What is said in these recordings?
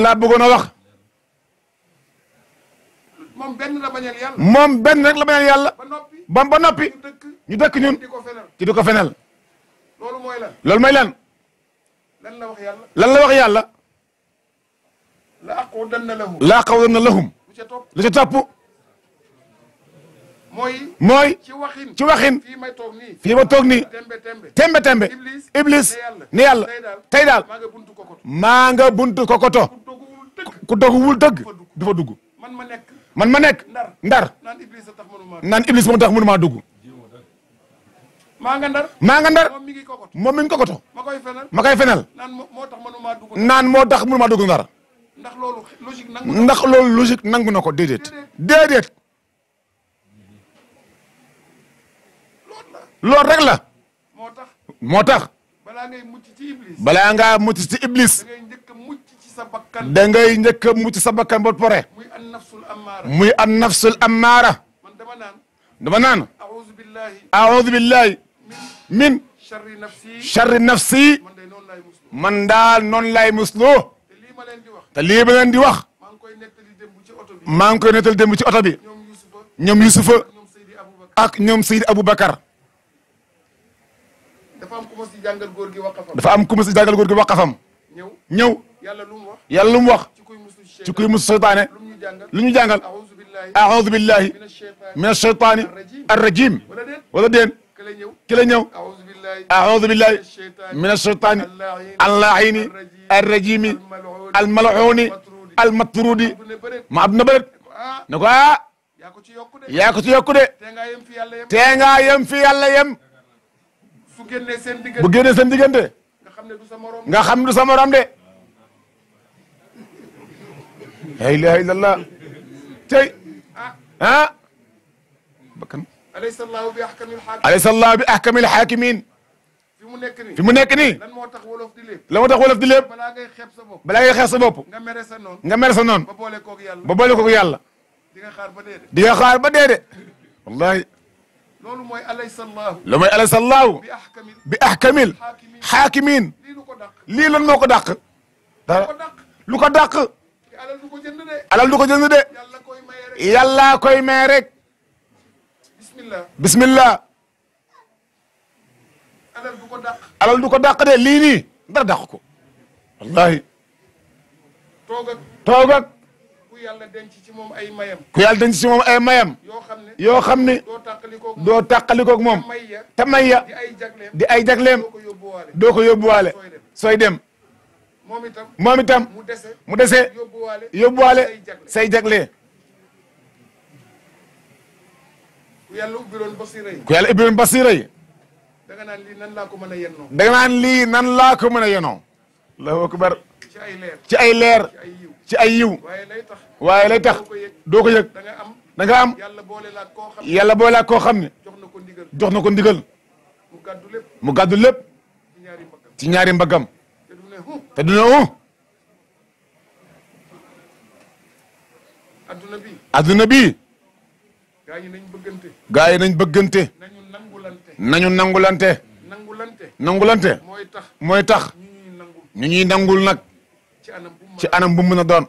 laa bëggoon a wax moom benn la bañal yàlla moom benn rek la bañal yàlla ba noppi ba ba noppi ñu dëkk ñu dëkk ñun di ko fenal ci di ko fenal loolu mooy lan loolu mooy lan lan la wax yàlla lan la wax yàlla la aqudanna lahu laa qawlanna lahum lu ca topp lu ci topp mooy mooy ci waxin ci waxin fii may toog nii fii ma toog nii tembe tembe tembe tembe Iblis iblis ne yàlla ni yàlla tey daal tey daal maa nga buntu kokoto maa nga buntu kokoto ku doguwul dëgg ku doguwul dëgg du fa dugg man ma nekk man ma nekk ndar ndar naan Iblis a tax mënuma naan iblis moom tax mënu maa dugg maa nga ndar maa nga ndar moom mi ngi kokoto moom mi ngi kokoto ma koy fenal ma koy fenal naan mo- moo tax mënuma dugg naan moo tax mënu maa dugg ndar ndax loolu logique nangu ndax loolu logique nangu na ko déedéet déedéet loolu la loolu rek la moo tax moo tax balaa ngay mucc ci Iblis balaa ngaa mucc ci iblis da ngay njëkk a mucc ci sa bakkan da ngay njëkk a mucc sa bakkan ba pare muy an nafsul ammaara muy an nafsul ammaara man dama naan dama naan auzu billahi aoudu billahi min charri nafsi charri nafsi man day noonu laay muslu man daal noonu lay musloo te lii ma leen di wax te lii ba leen di wax maa ngi koy nettali démb ci oto bi maa ngi koy nettal démb ci oto bi ñoom Yusufa ñoom Yusufa ñoom Seydi Aboubacar ak ñoom Seydi Aboubacar dafa am ku ma si jàngal góor gi waqafam dafa am ku ma si jàngal góor gi waqafam ñëw ñëw yàlla lu mu wax yàlla lu mu wax ci kuy muslu ci ci kuy mus seytaane lu mu ñu jàngal lu ñu jàngal auzu billahi aoudu billahi min acheytan min asheytaani arrajim wala déet wala déen ka la ñëw ki la ñëw auzu billahi aoudu billahi acheytan min asheytaani allahin allaahini arrajimi almalhuuni almatrudi bu ne bëreet ma abduna bëret ah ne ko ah yaa ko ci yokku de yaa ko ci yokku de te ngaa yem fi yàlla yem tee ngaa yem fi yàlla yem su génnee seen bu diggante génnee seen diggante nga xam ne du sa morom nga xam du sa morom de la ilaha illallah tey ah ah bakkan alaysa allahu bi ahkamil hakim alaysa allah bi ahkamil hakimin fi mu nekk nii fi mu nekk nii lan moo tax wolof di lépp la moo tax wolof di lépp balaa ngay xeeb sa bopp balaa ngay xeex sa bopp nga mere sa noonu nga mer sa noonu ba boole koog yàlla ba boole ko yàlla di nga xaar ba dee de di nga xaar ba dee de wallahi loolu mooy alaysa allahu lu may alaysa allahu bi ahkamil bi ahkamil hakimin hakimin lii lu ko dàq lii lan moo ko dàq dara ko dàq lu ko dàq te alal du ko jënd de alal du ko jënd de yàlla koy maye rek yàllaa koy may rek bismillah bismillah alal du ko dàq alal du ko dàq de lii nii dara dàq ko wallahi toog ak toog ak ku yàlla denc ci moom ay mayam ku yàlla denc si moom ay mayam yoo xam ne yoo xam ni doo tàqali koog doo tàqalikoog moom may ya te may ya di ay jagleem di ay jagleem doo ko yóbbuwaale doo ko yóbbuwaale sooy dem moom itam moom itam mu dese mu dese yóbbuwaale yóbbuwaale say jagle say jagle ku yàlla ubbiloon basira yi ku yàlla ibbiloon basira yi da nga naan lii nan laa ko mën a yennoo da nga naan lii nan laa ko mën a yenoo allahu akbar ci ay leer ci ay leer ci ay yiw ci ay yiw waaye lay tax waaye lay tax doo ko yëg doo ko yëg da nga am da nga am yàlla boole laa koo xam yàlla boolaa koo xam ne jox na ko ndigal jox na ko ndigal mu gàddu lépp mu gàddu lépp ci ñaari mbaggam ci ñaari mbaggam te du ne hu te duna u adduna bi adduna bii gaa ñi nañ bëggante gaa yi nañ bëggante nañu nangulante nañu nangulante nangulante nangulante mooy tax mooy tax ñu ñuy nangul ñu ñuy nangul nag ci anam bu mu ci mën anam bu mu mën a doon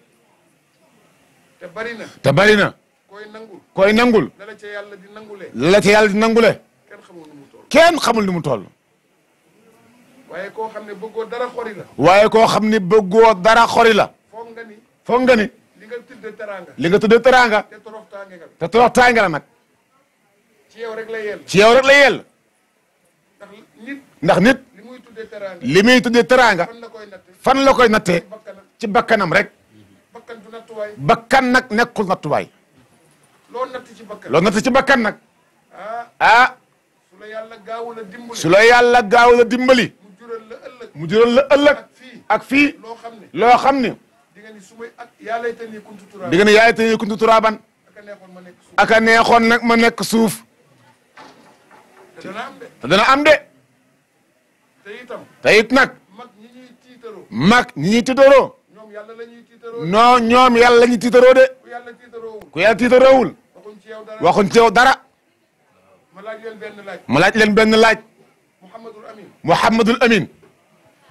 te bari na te bari na koy nangul koy nangul dala ca yàlla di nangulee la ci yàlla di nangule kenn xamul nu mu toll kenn xamul ni mu toll waaye koo xam ne bëggoo dara xori la waaye koo xam ni bëggoo dara xori la foog nga ni foog nga ni li nga tudde teraanga li nga tuddee teraanga te toroxtaange nga te torox taanga la nag ci yow rek la yell ci yow rek la yell ndax nit ndax nit li muy tuddee teraanga li muy tuddee teraanga fan la koy natte fan la koy nattee bakkanam ci bakkanam rek bakkan du nattuwaay bakkan nag nekkul nattuwaay loo natt ci bakkan loolu natt ci bakkan nag ah ah su la yàlla gaawul a dimbali su la yàlla gaaw la dimbali mu jural la ëllëg mu jural la ëllëg ak fii ak fii loo xam ne loo xam ni di nga ni su may ak yaa lay tani kuntu turaa di nga ne yaay te kuntu turaaban ak a neexoon ma nekk suuf aka neexoon nag ma nekk suuf te dana am de te dana am de te itam te it nag mag ñi ñuy tiitaroo mag ñi ñuy tiitaroo ñoom yàlla la ñuy tiitaroo non ñoom yàlla la ñuy tiitaroo de ku yàlla tiitaroowul ku yàlla tiitaroowul waxuñ ci yow dara waxuñ ci yow dara ma laaj leen benn laaj ma laaj leen benn laaj Muhammadul Amin Muhammadul Amin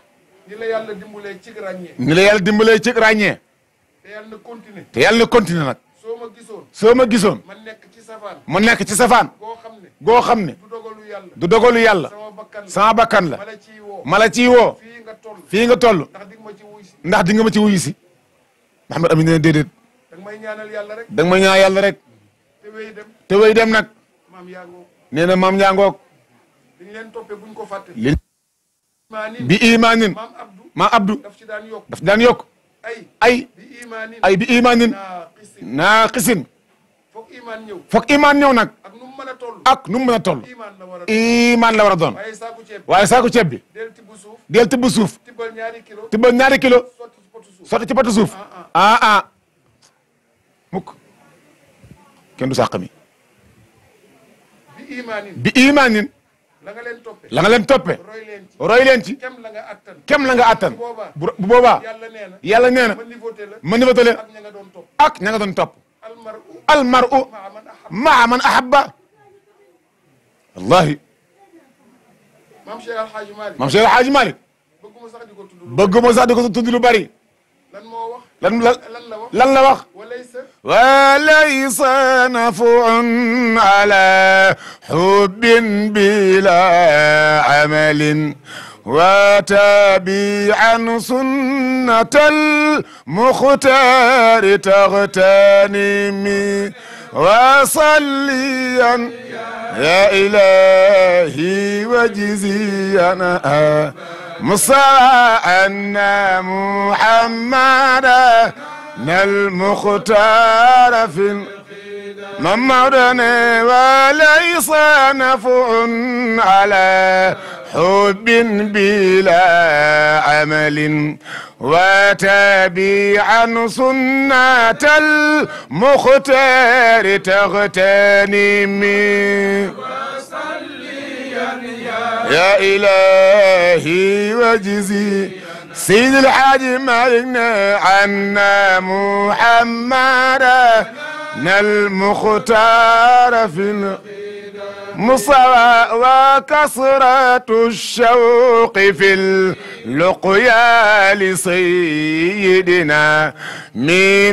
ni la yàlla dimbalee ci ràññee ni la yàlla dimbalee ci ràññee te yàlla na continuer te yàlla na continuer nag soo ma gisoon soo ma gisoon man nekk ci safaan mu nekk ci safaan goo xam ne goo xam ne du dogalu yàlla du dogalu yàlla sama bakkan la sama bakkan la ma la ciy woo ma la ciy woo fii nga toll fii nga toll ndax dig ma ci wuy si ndax di nga ma ci wuyu si Mouhamed Amine ne déedéet danga may ñaanal yàlla rek da nga ma ñaan yàlla rek te wéy dem te way dem nag maam yaa ngoo nee na maam njàngoog dañ leen toppee buñ ko fàtte li imaanin bi imaanin maam abdou maam Abdou daf ci daan yokk daf daan yokk ay ay bi imaanin ay bi imaanin naa xisin naa xisin foog imaan ñëw foog imaan ñëw nag ak nu mu mën a toll ak nu mu mën a toll imaan la war a imaan la war a doon waaye saaku ceeb waaye saako ceeb bi del tibb suuf del tibb suuf tibbal ñaari kilo tibbal ñaari kilo sotti ci potu suuf sotti ci patu suuf ah ah mukk kenn du sàq mi bi imaanin bi imaanin la nga leen toppee la nga leen toppe roy leen ci roy leen ci kem la nga attan kem la nga attan bu boobaa bu bu boobaa yàlla nee na yàlla nee na ma niveauté la ma niwata leen ak ña nga doon topp ak ña nga doon topp almaru almaru maa man ahab maa man ahabba wallahi maam Cheikh Alhaaji Malick maam Cheikh Alhaaji Malick bëgguma sax di ko tudd bëgguma sax di ko tudd lu bari lan moo wax lan lan lan la wax lan la wax walaysa وليس نفع على حب بلا عمل وتابعا سنة المختار تغتنمي وصليا يا إلهي وجزيا مصطفى أن محمدا المختار في ممرنا وليس نفع على حب بلا عمل وتابعا سنة المختار تغتنمي يا إلهي وجزي سيد الحاج مالكنا عنا محمدا المختار في المصوى وكسرة الشوق في اللقيا لسيدنا من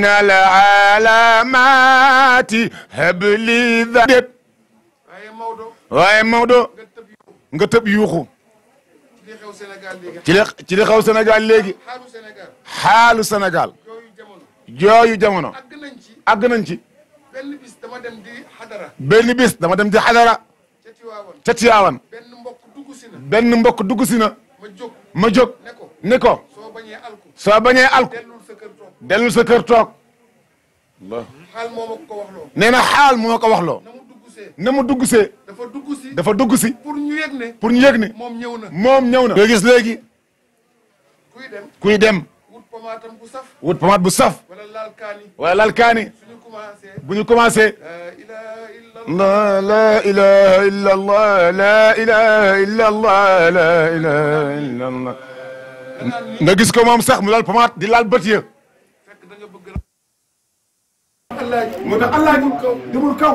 العلامات هب لي ذا waaye Maodo waaye Maodo nga tëb yu nga tëb yuuxu ci li xew Sénégal léegi ci li ci li xaw Sénégal léegi xaaru Sénégal xaalu Sénégal yooyu jamono jooyu jamono àgg nañ ci àgg nañ ci benn bis dama dem di xadara benn bis dama dem ci xadara ca Tiwaawan ca Tiwaawan benn mbokk dugg si na benn mbokk dugg si na ma jóg ma jóg ne ko ni ko soo bañee alku soo bañee alku dellul sa kër toog dellul sa kër toog xaal moo ma ko wax loo nee na xaal moo ko wax loo na mu dugg see na mu dugg see dafa dugg si dafa dugg si pour ñu yëg ne pour ñu yëg ni moom ñëw na moom ñëw na nga gis léegi kuy dem kuy dem wut pomaatam bu saf wut pomade bu saf wala laal kaani wala lal kaani suñu commencé bu ñu commencé la ilaha illa la la ilaha illa allah la ilaha illa allah la ilaha illa allah danaan ni nga gis ko moom sax mu lal pomade di laal bët ya fekk da nga bëgg Allah moo tax allah demul kaw demul kaw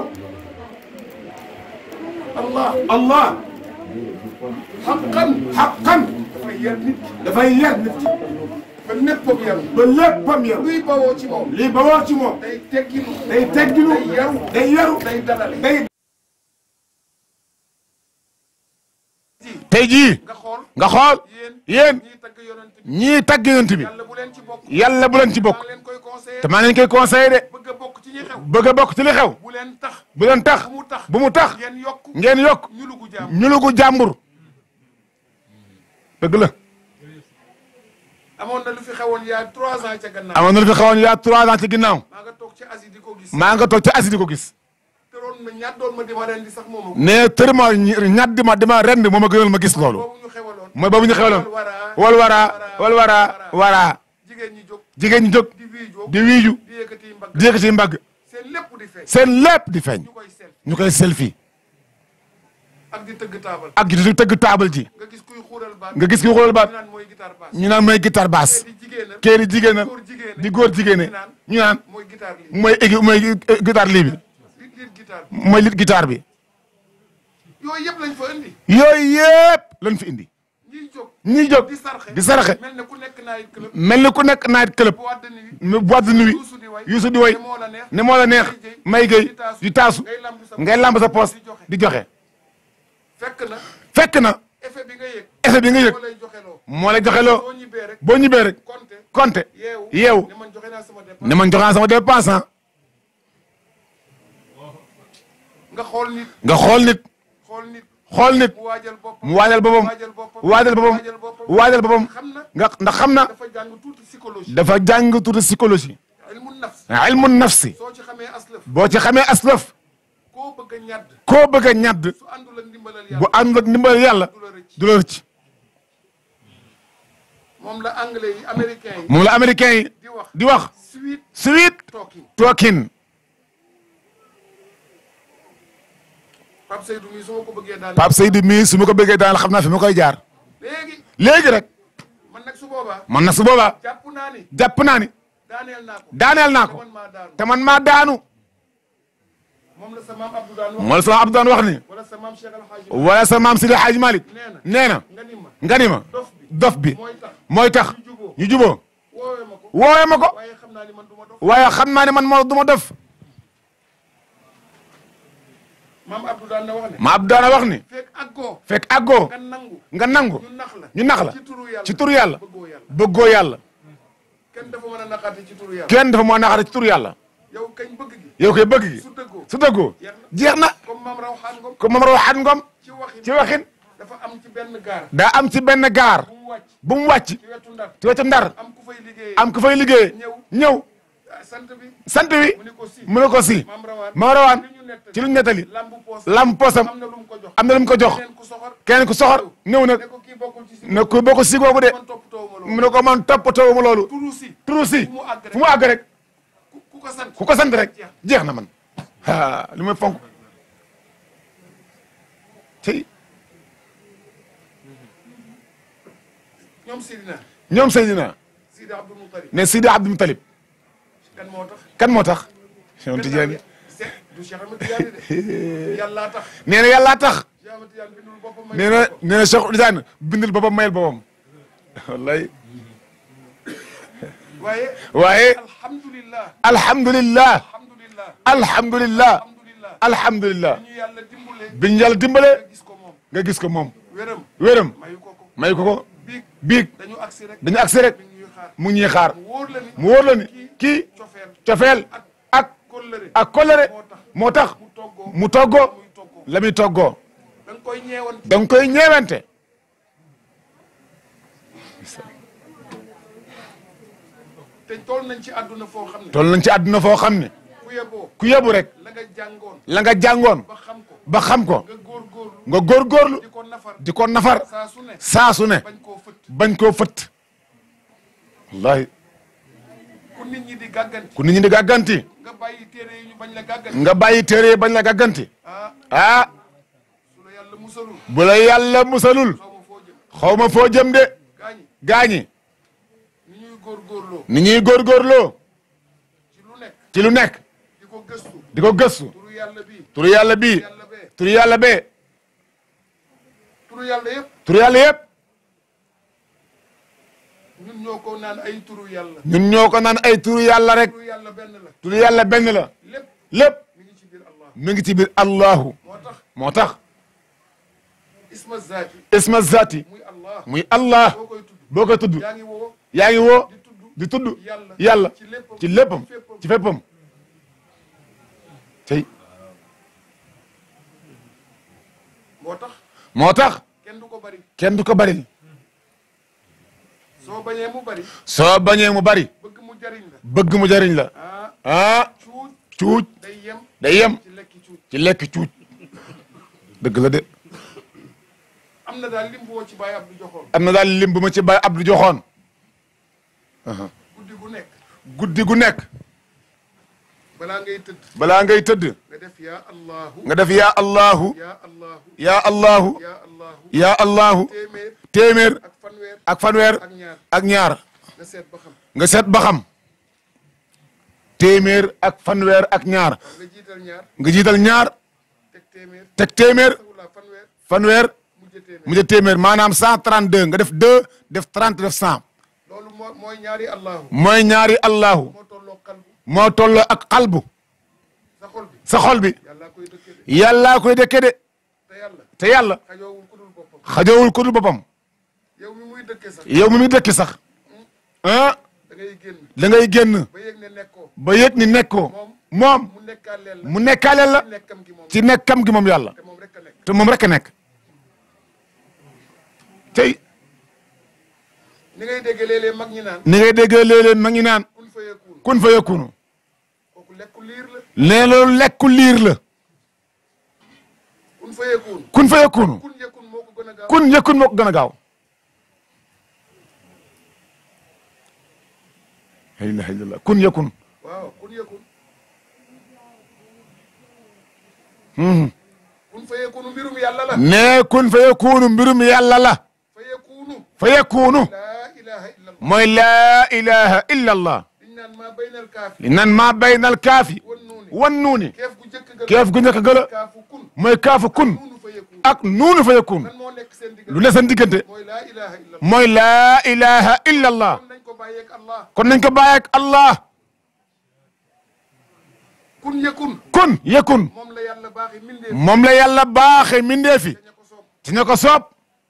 Allah allah xaqan xaqan dafay yar nit dafay yar nit ki ba néppam yaru ba léppam yaru luy bawoo ci moom lii ba wax ci moom day tegginu day tegginu day yaru day yaru day dalale day tey jii nga xool nga xool yéen yéen ñiy tagg yonent bi ñii tagg yonent bi yàlla bu leen ci bokk yàlla bu leen ci bokk maa leen koy conseillé te maa ngi leen koy conseillé de bëgg a bokk ci ñi xew bëgg a bokk ci li xew bu leen tax bu leen tax bu mu tax bu mu tax ngeen yokk ngeen yokk ñu lugu jaam ñu lugu jàmbur dëgg la amoon na lu fi xewoon yaa trois ans ca gannaaw amoon na lu fi xawoon yaa trois ans ci ginnaaw maa nga toog ci Asie di ko gis maa nga toog ci Asie di ko gis tëroon ma ñaat doon ma di ma ren di sax moom ne tërëma ñat di ma dima rend moo ma gënal ma gis loolu boobu ñu xewaloon mooy boobu ñu xewaloon waraa wal waraa wal waraa waraa jigéen ñi jóg jigéen ñi jóg di wii jóg di wiiju di yëkkati mbagg di yëkkati mbagg seen lépp di feeñ seen lépp di feeñ ñu koy sel ñu koy selfie ak di tëgg taabal ak di tëgg taabal ji nga gis kuy xuural baat nga gis ki xoolal ñu baat naan mooy guitare basse ñu naan mooy guitare basse di jigéenal kee di jigéenal góor jigéene di góor jigéene ñu naan mooy guitare lii mooy égi mooy guitare lii bi li liir guitare mooy lit guitare bi yooyu yëpp lañ fa indi yooyu yëpp lañ fi indi ñiy jóg ñi jóg di sarxe di saraxe mel ne ku nekk naay club mel ni ku nekk night club bu wàdd ni mu boîte de nuit Youssou di way Youssou di way ne moo la neex ne moo la neex may gay di taasu ngay lamb sa ngay lamb sa poos di joxe di joxe fekk na fekk na effet bi nga yëg effet bi nga yëg moo lay joxeloo moo la joxe loo soo ñibbee rek boo ñibbee rek compté compté yeewu yeewu ne man joxe naa sama dépense ne man joxaan sama dépense ah nga xool nit nga xool nit xool nit xool nit mu waajal boppam mu waajal boppam waajal boppam waajal boppam waajal boppam waajal boppam xam na nga ndax xam na dafa jàng tuuti psychologie dafa jàng tuuti psychologie ilmu nafs ilmu nafsi soo ci xamee aslëf boo ci xamee aslaf koo bëgg a ñàdd koo bëgg a ñadd su àndul ak ndimbalal bu yàlla ànd ak ndimbal yàlla du la rëcc du la rëcc moom la anglais yi américain yi moom la américain yi di wax di wax sweet sweet talking talking Pape Seydou mii su ma ko bëggee daal Pape Seydou mii su ma ko bëggee daal xam naa fi ma koy jaar léegi léegi rek man nag su boobaa man na su boobaa jàpp naa ni jàpp naa ni daaneel naa ko daaneel naa te ko man maa daanu te man maa daanu moom la sa maam Abdou daan wax moo la sama Abdou daan wax ni wala sa maam Cheikh Al Hadji wala sa maam Sidi Hadj Malick nee na nee na nga ni ma nga ni ma dof bi dof bi mooy tax mooy tax ñu juboo ñu juboo woowee ma ko woowee ma ko waaye xam naa ni man du ma dof waaye xam naa ne man moo du ma dof maam Abdou daan na wax ne ma Abdou daan wax ni fekk àggoo fekk àggoo nga nangu nga nangu ñu nax la ñu nax la ci turu yàlla ci turu yàlla bëggoo yàlla bëggoo yàlla kenn dafa mën a naqaate ci turu yàlla kenn dafa moo naxare ci turu yàlla yow kañ bëgg gi yow koy bëgg gi su dëggoo su dëggoo jeex na comme maam raw xaan ngom ko moom raw xat ngom ci waxin ci waxin dafa am ci benn gaar daa am ci benn gaar bu mu wàcc bu mu wàcc ci wetu ndar ci wetu ndar am ku fay liggéeyee am ku fay liggéey ñëw ñëw ah, sant bi sant wi mu ni ko si mu ne ko si maam rawaan ma rawaan li ñu nettali ci lu ñu nettali lambu poos lam posam am na lu mu ko jox am na lu mu ko jox keneen ku soxor keneen ku soxor ñëw nag ne ko kii bokkul ci si ne ko boo ko si googu de man toppatoo ma mu loolu ne ko man toppatoo ma loolu turu si turu si fu mu àgg rek fu mu àgg rek ku ku ko sant ku ko sant rek jeex na man ah li muy fonk tey ñoom Sidina ñoom Seydina Sidi Abdul Mutalib ne Sidi Abdou Moutalib kan moo tax kan moo tax Cheikh Tidiane Se- du Cheikh Ahmed Tidiane de yàllaa tax nee na yàllaa tax Cheikh Ahmed Tidiane bindul boppam may nee na ko. nee na Cheikh Tidiane bindul boppam mayel boppam wallahi waaye waaye alhamdulillah alhamdulillah alhamdulillah alhamdulillah alhamdulillah alhamdulillah ñu yàlla dimbule biñ yàlla dimbale nga gis ko moom nga gis ko moom wéram wéram mayu ko ko may ko ko biig biig dañu agsi rek dañu agsi rek mi ngi ñuy xaar mu ngi ñuy xaar mu wóor la ni mu wóor la ni kii cofeel cofeel ak kóllëre ak kolere moo tax mu toggoo mu toggoo muy toggoo la muy toggoo da nga koy ñeewan da nga koy ñeewante te toll nañ ci àdduna foo xam ne toll nañ ci àdduna foo xam ne ku yeboo ku yebu rek la nga jàngoon la nga jàngoon ba xam ko ba xam ko nga góorgóorlu nga góorgóorlu di ko nafar di ko nafar saa su ne saa su ne bañ koo fëtt bañ koo fëtt wallahi ku nit ñi di gàgganti ku nit ñi di gàgganti nga bàyyi téere yi ñu bañ la gàgganti nga bàyyi téere yi bañ la gàgganti ah ah su la yàlla musalul bu la yàlla musalul xaw ma foo jëm xaw ma foo jëm de gaañi gaañi ni ñuy góorgóorloo ni ñuy góorgóorloo ci lu nekk ci lu nekk di ko gëstu di ko gëstu turu yàlla bii turu yàlla bii yàlla bee turu yàlla bee turu yàlla yëpp turu yàlla yëpp ñun ñoo ko naan ay turu yàlla ñun ñoo ko naan ay turu yàlla rek turu yàlla benn la turu yàlla benn la lépp lépp mi ngi ci biir Allah mi ngi ci biir allahu moo tax moo tax isma zaati isma zati muy Allah muy allah boo koy tudd boo ko tudd yaa ngi woo yaa ngi woo di tudd di tudd yàlla yàlla ci léppam ci léppam féppam. ci féppam tey moo tax moo tax kenn du ko bari kenn du ko bari soo bañee mu bari soo bañee mu bari bëgg mu jariñ la bëgg mu jariñ la ah ah cuuj cuuj day yem day yem ci lekki cuuj ci lekk cuuj dëgg la de am na daal lim boo ci bàyyi Abdou joxoon am na daal lim bu ma ci Baye Abdou joxoon guddi gu nekk guddi gu nekk balaa ngay tëdd balaa ngay tëdd nga def yaa allahu nga def yaa allahu yaa allahu yaa allahu yaa allahu yaa allahu téeméer téeméer ak fanweer ak fanweer ak ñaar ak ñaar nga seet ba xam nga seet ba xam téeméer ak fanweer ak ñaar nga jiital ñaar nga jiital ñaar teg téeméer teg téeméer sagulaa fanweer fanweer mujj téeméer mu jël téeméer maanaam 132 nga def 2 def 30 def 100 loolu moo mooy ñaari allahu mooy ñaari allahu moo tolloo qalbu moo tolloo ak xalbu sa xol bi sa xol bi yàlla koy dëkkee de yàllaa koy dëkke de te yàlla te yàlla xajoowul ku dul boppam xajowul ku dul boppam yow mi muy dëkkee sax yow mi muy dëkki sax ah da ngay génn da ngay génn ba yëg ne nekkoo ba yëg ni nekkoo moom mu nekkaaleel la mu nekkaaleel la ci nekkam gi moom ci nekkam gi moom yàlla te moom rek a nekk te moom rek a nekk tey ni ngay déggee léeg-léeg mag ñi naan ni ngay déggee léeg-léeg ma ngi naan kun fa yekkuun kun fa yëkkunu kooku lekku liir la nee loolu lekku liir la kun fa yekkuun kun fa yëkkunu kun yekkuun moo ko gën a gaaw kun yëkkun moo ko gën a gaaw la ilaha illallah kun yëkkun waaw kun yekkuun Mhm. kun fa yekkuunu mbirum yàlla la nee kun fa yëkkunu mbirum yàlla la fa yekkuunu fa yëkkunu laa ilaha illa allah mooy laa ilaha illa allah liñ naan maa baynal kaafi li nan maa baynal kaafi wan nuuni wan nuuni keef gu njëkk ga keef gu njëkk gëla kaafu kun mooy kaafu kun nuunu fa yekkuun ak nuunu fa yëkkun lan moo nekk seen diggante lu ne seen diggante mooy laa ilaha illa allah mooy laa ilaha illa allah kon nañ ko bàyyeeg allah kon nañ ko bàyyi ak allah kun yekun kun yëkkun moom la yàlla baaxi mindee moom la yàlla baaxe mindeefi ña ko soob ci ña ko soob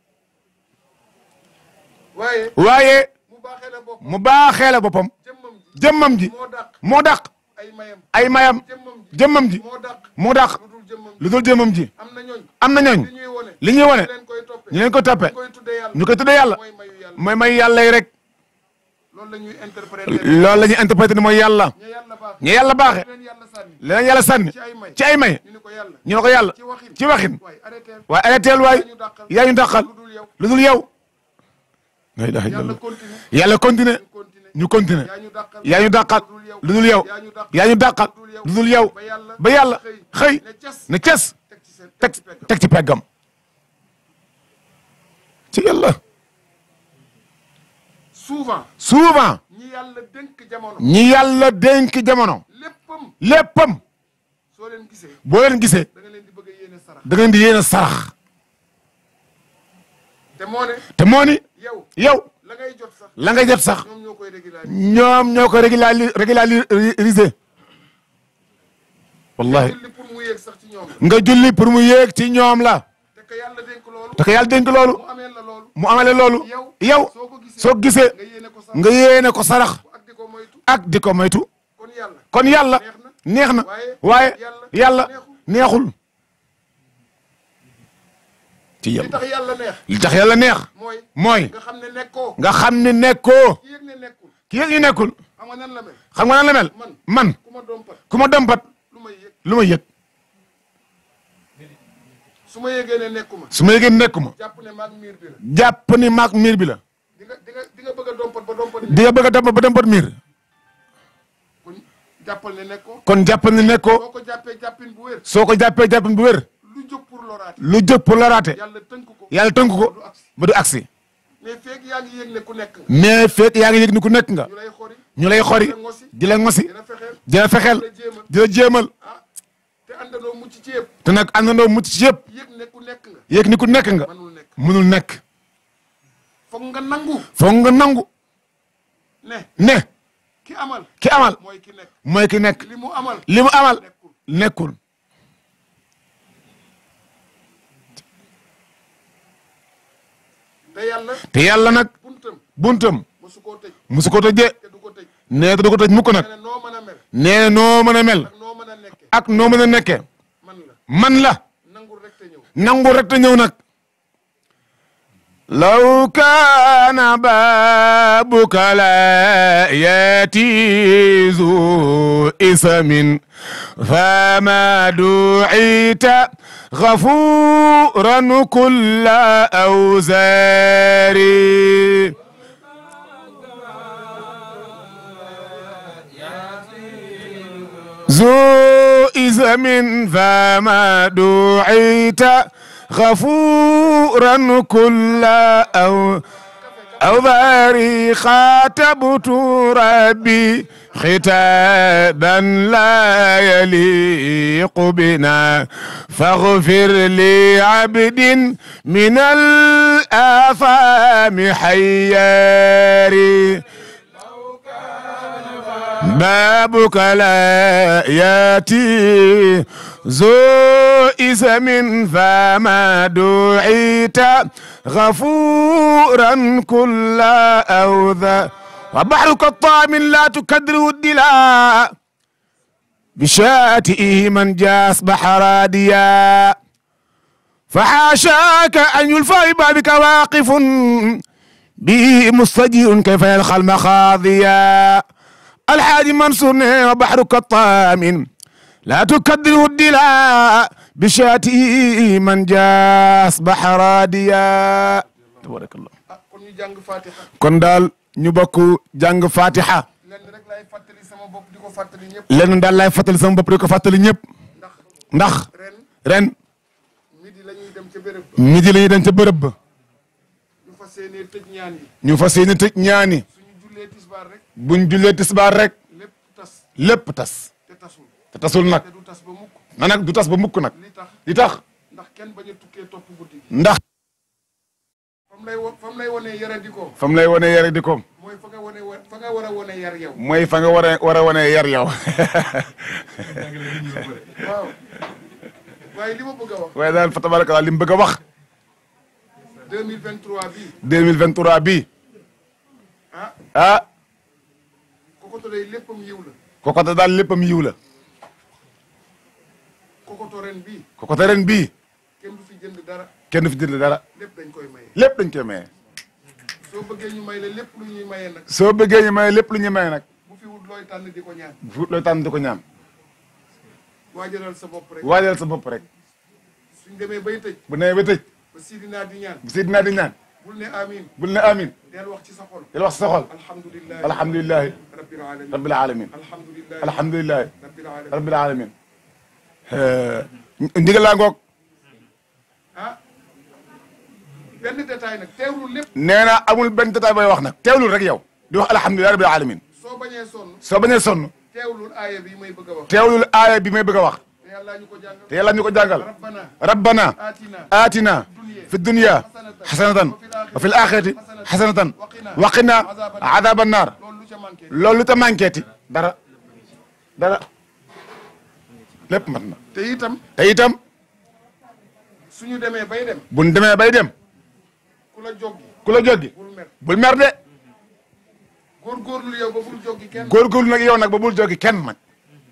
waaye waaye mu baaxee la bopp mu baaxee la boppam jëmmam ji jëmmam ji moo dàq moo dàq ay mayam ay mayam jëmmam ji jëmmam ji moo dàq moo dàq lu dul jëmmam ji lu dul jëmmam ji am na ñooñ am na ñooñ li ñuy wone li ñuy wone ñu leen koy toppe ñu leen ko toppe ñu koy tuddee yàlla ñu koy tuddee yàlla mooy mayu yàlla mooy may yàlla yi rek loolu la ñuy interpréter loolu la ñuy interprété ni mooy yàlla ña yàlla baax ñu yàlla baaxe leen yàlla sànni leneen yàlla sànni ci ay may ci ay may ñu ni ko yàlla ñu ne ko yàlla ci waxin ci waxin waaye arrêté waaye arrêteel waay yaa ñu dàqal yaa ñu dàqal lu dul yow lu dul yow la ilaha yàlla illallah continue yàlla continué ñu continue ñu continué yaa ñu dàqal yaa ñu dàqal lu dul yow yaa ñu dàqal lu dul yow ba yàlla ba yàlla xëy ne cas ne ces teg ci seen teg ci peggam teg ci peggam ci yàlla souvent souvent ñi yàlla dénk jamono ñi yàlla dénk jamono léppam léppam soo leen gisee boo leen gisee da nga leen di bëgg a yéene sarax da ngeen di yéene sarax te moo ne te moo ni yow yow la ngay jot sax la nga jot sax ñoom ñoo koy régulariser ñoom ñoo ko régulari régulariser wallahi julli pour mu yéeg sax ci ñoom la nga julli pour mu yéeg ci ñoom la te que yàlla dénk loolu te ko yàlla dénk loolu mu amee la loolu mu amale loolu yow yow soo ko gisee soo gisee nga yéene ko sax nga yéene ko sarax ak di ko moytu ak di ko moytu kon yàlla kon yàlla neex na waaye waaye yàlla yàlla neexul ci li yàlla tax yàlla neex li tax yàlla neex mooy mooy nga xam ne nekkoo nga xam ne nekkoo ki yëg ne nekkul ki yëg ñu nekkul xam nga nan la mel xam nga nan la mel man man ku ma dompat ku ma dompat lu may yëg lu ma yëg su ma yëgee ne nekkuma su ma yëgee nekkuma jàpp ne maag miir bi la jàpp ni maag miir bi la di nga di nga di nga bëgg a dompat ba dompat di nga bëgg a dompat ba dompat miir kon jàppal ne nekkoo kon jàppal ni nekkoo boo ko jàppee jàppin bu wér soo ko jàppee jàppin bu wér lu jóg pour loraate lu jóg pour la raate yàlla tënk ko yàlla tënk ko du agsi ba du agsi mais feeg yaa ngi yëg ne ku nekk nga mais fekk yaa ngi yëg ni ku nekk nga ñu lay xori ñu lay xori di la ngosi dina fexeel di la fexeel dina jéemal di la jéemal ah te àndandoo mucc ci yëpp te nag àndandoo mucc ci yëpp yëg ne ku nekk nga yëg ni ku nekk nga mënul nekk mënul nekk foog nga nangu foog nga nangu ne ne ki amal ki amal mooy ki nekk mooy ki nekk li mu amal li mu amal nekkul nekkul te yàlla te yàlla nag buntam buntam mosu koo tëj musu ko tëjee te du ko tëj nee te du ko tëj mukk nag nee na noo mën a mel nee na noo mën a mel ak noo mën a nekke ak noo mën a nekkee man la man la nangul rek te ñëw nangu rek te ñëw nag law kaana baabuka la yaati zu isamin fama ducita gafuran kulla awzari ذو إثم فما دعيت غفورا كل أو أوباري خاتبت ربي ختابا لا يليق بنا فاغفر لي عبد من الآثام حياري بابك لا ياتي ذو إثم فما دعيت غفورا كل أوذى وبحرك الطامن لا تكدر الدلاء بشاتئه من جاس بحراديا فحاشاك أن يلفى ببابك واقف به مستجير كيف يلقى المخاضيا الحاج منصور وبحرك الطامن لا تكدر الدلاء بشاتي من جاس بحراديا تبارك الله ah kon ñu jàng fatiha kon daal ñu bokk jàng fatiha lenn rek laay fàttali sama bopp di ko fàttali ñëpp lenn daal laay fàttali sama bopp di ko fàttali ñëpp ndax ndax ren ren midi la ñuy dem ca béréb ba midi la ñuy dem ca bërëb ba ñu fas yéenee tëj ñaan yi ñu fas yéene tëj ñaani suñu jullee tisbaar rek buñ jullee tisbaar rek lépp tas lépp tas te tasul te tasul nag te du tas ba mukk na nag du tas ba mukk nag li tax li tax ndax kenn bañ a tukkee topp guddi gi ndax fam lay wo fam lay wonee yara di ko fam lay wane yar di koom mooy fa nga wone wa- fa nga war a wone yar yow mooy fa nga war a war a wane yar yow waaw waaye li ma bëgg a wax waaye daal fa tabaraka li mu bëgg a wax 2023 bii 2023 bii ah ah kokoto day léppam yiw la kokote daal léppam yiw la kokoto ren bii kokote ren bii kenn du fi jënd dara kenn du fi jënd dara lépp dañ koy maye lépp dañ koy maye soo bëggee ñu may la lépp lu ñuy maye nag soo bëggee ñu maye lépp lu ñu maye nag bu fi wut looy tànn di ko ñaan fu looy tànn di ko ñaam waajalal sa bopp rek waajal sa bopp rek suñ demee bay tëj bu nee ba tëj ba sidinaa di ñaan bu si dinaa di ñaan bul ne amin bul ne amin del wax ci sa xol yàlla wax sa xol alhamdulillahi alhamdulilahi rabbil alamin rabbil alamin alhamdulillahi alhamdulilahi rabbil alamin rabbil alamin ndigal laa ngoog ah benn détail nag teewlu lépp nee na amul benn détail bay wax nag teewlul rek yow di wax alhamdulilahi rabbil alamin soo bañee sonn soo bañee sonn teewlul aaya bi may bëgg a wax teewlul aaya bi may bëgg a wax te yàlla ñu ko jàngal te yàlla ñu ko jàngal rabbana rabbana atina آتنا في الدنيا حسنة وفي الآخرة حسنة وقنا عذاب النار loolu lu ca manqué loolu te manqueeti dara dara lépp mat na te itam te itam suñu demee bay dem buñ demee bay dem ku la joggi ku la joggi bul mer bul mer de góorgóorlu yow ba bul joggi kenn góorgóorlu nag yow nag ba bul joggi kenn nag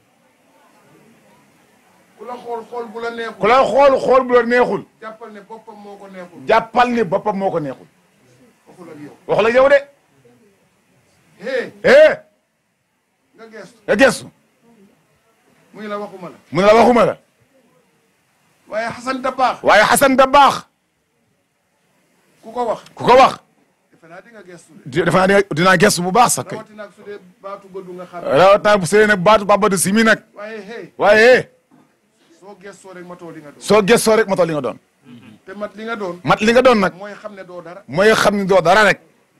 ku la xool xool bu la neexul ku la xool xool bu la neexul jàppal ne boppam moo ko neexul jàppal ni boppam moo ko neexul waxul ak yow wax la yow de hé eh nga geestu nga gestu muy la waxuma la mu ne la waxuma la waaye xasan da baax waaye Xasan da baax ku ko wax ku ko wax defe naa di nga geestu de di- defe naa ne dinaa gestu bu baax sax kay rawatina ak su dee baatu bëddu nga xam rawatina bu sëy nag baatu Baba de Simi nag waaye hé waaye soo gestoo rek matoo li nga doon soo gëstoo rek matoo li nga doon te mat li nga doon mat li nga doon nag mooy xam ne doo dara mooy xam ni doo dara rek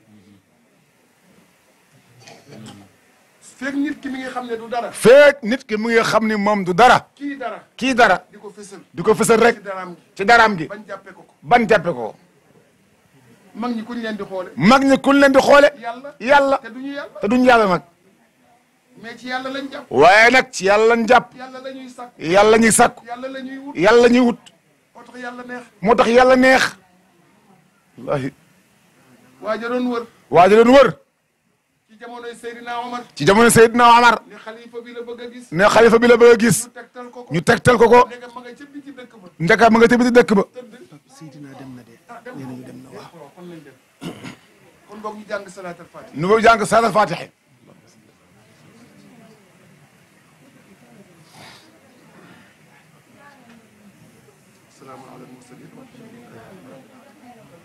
fekk nit ki mi ngi xam ne du dara feek nit ki mu ngi xam ni moom du dara kii dara kii dara di ko fësal di ko fësal rek ci daraam gi ci daraam gi bañ jàppe ko ko ban jàppe ko mag ñi kuñ leen di xoole mag ñi kuñ leen di xoole yàlla yàlla te duñu yàlla te duñ yàlla nag mais ci yàlla lañ jàpp waaye nag ci yàlla lañ jàpp yàlla la ñuy sàkk yàlla ñuy sàkku yàlla la ñuy wut yàlla ñuy wut moo tax yàlla neex moo tax yàlla neex wallahi waa ja doon wër waa ji doon wër ci jamonoy Seydina Omar ci jamono Seydina Omar ni xalifa bi la bëgg a gis ne xalifa bi la bëgg a gis ñu tegtal ko ko ñu tegtal ko ko ndegam ma nga ca biti dëkk ba ndeka ma nga tëbiti dëkk ba tëdd Seydina dem na de ah dem nee nañu dem na waaw waaw kon lañ dem kon boog ñu jàng salaatal fatiha nu nga jàng saala fatiha salaamu ala al mursalin